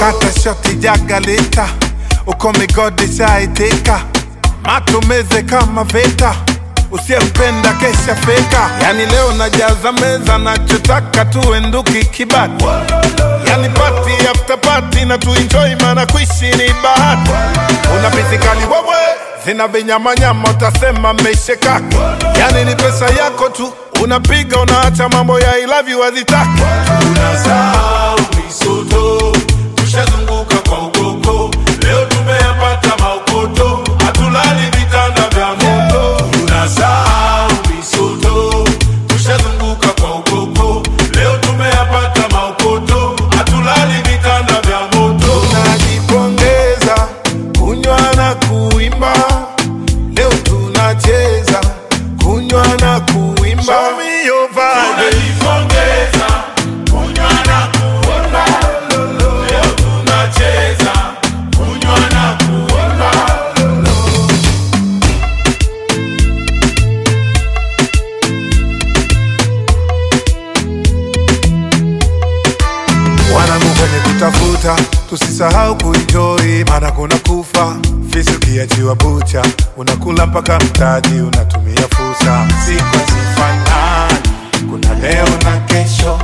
kata shoti jagalita uko migodi shaitika matumeze kama vita usiyempenda kesha feka yani leo najaza meza nachotaka tuenduki kibati yani pati after pati na tuenjoy mana kuishi ni bahati una pisikali wewe zina vinyamanyama utasema meshekaki yani ni pesa yako tu unapiga unaacha mambo ya I love you hazitaki tunasahau misoto, tushazunguka kwa ukoko, leo tumeyapata maukoto, hatulali vitanda vya moto. Tunasahau misoto, tushazunguka kwa ukoko, leo tumeyapata maukoto, hatulali vitanda vya moto. tunajipongeza kunywa na kuimba leo tunacheza kunywa na kuimba Show me your vibe. Tunajipongeza, kunywa na kuimba, leo tunacheza, kunywa na kuimba. wanangu kwenye kutafuta tusisahau kuenjoy maana kuna kufa fisi ukiachiwa bucha unakula mpaka mtaji unatumia fursa siku hazifanani kuna leo na kesho